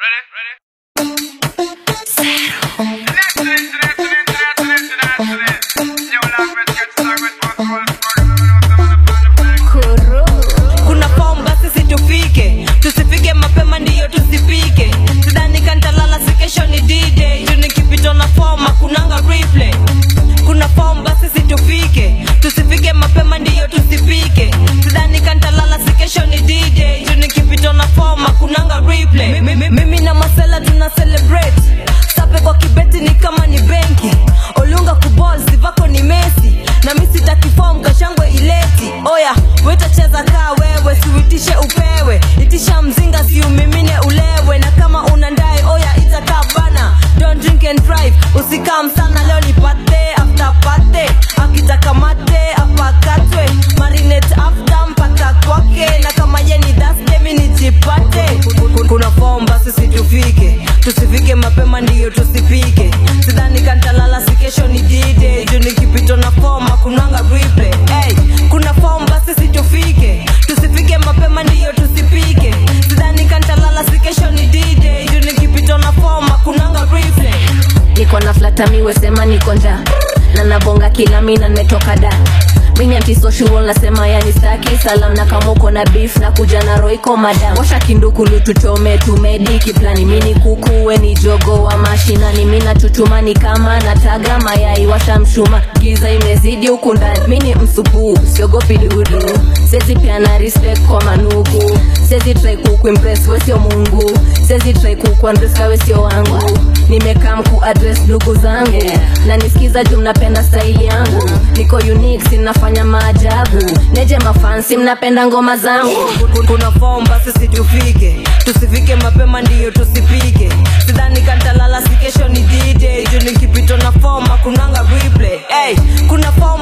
kuna form basi situfike tusifike mapema ndiyo tusipike sidhani kantalala si kesho ni d-day juu nikipitwa na form hakunanga replay kuna form basi situfike tusifike mapema ndiyo tusipike sidhani kantalala si kesho ni d-day juu nikipitwa na form hakunanga replay Mi- mi- mimi na masela tuna celebrate sape kwa kibeti ni kama ni benki olunga kubol sivako ni mesi na mi sitakifom kashangwe ileti oya wetacheza kaa wewe siuitishe upewe itisha mzinga siumimine ulewe na kama una ndai oya itakaa bana don't drink and drive usikam sana leo nipate after pate akitaka mate apakatwe marinate after mpaka kwake na kama ye ni dhaste mi nijipate kuna form basi situfike tusifike mapema ndiyo tusipike sidhani kantalala si kesho ni dide juu nikipitwa na form hakunanga replay hey, kuna form basi situfike tusifike mapema ndiyo tusipike sidhani kantalala si kesho ni dide juu nikipitwa na form hakunanga replay niko na flatamiwe sema niko njaa na nabonga kila mina nimetoka da mini antisocial nasema yani staki salam na kama uko na beef na kuja na roiko madam washa kindukulu tuchome tumediki plani mini kukuwe ni jogo wa mashinani mina chuchumani kama nataga mayai washa mshuma giza imezidi huku ndani mini msupu siogopi dudu sezi pia na respect kwa manuku sezi try kukuimpress we sio mungu sezi try kukuandreska we sio wangu nimekaa mku address ndugu zangu na nisikiza juu mnapenda staili yangu niko unique sinafanya maajabu neje mafansi mnapenda ngoma zangu kuna form basi situfike tusifike mapema ndiyo tusipike sidhani kantalala si kesho ni dide juu nikipitwa na form hakunanga replay hey, kuna form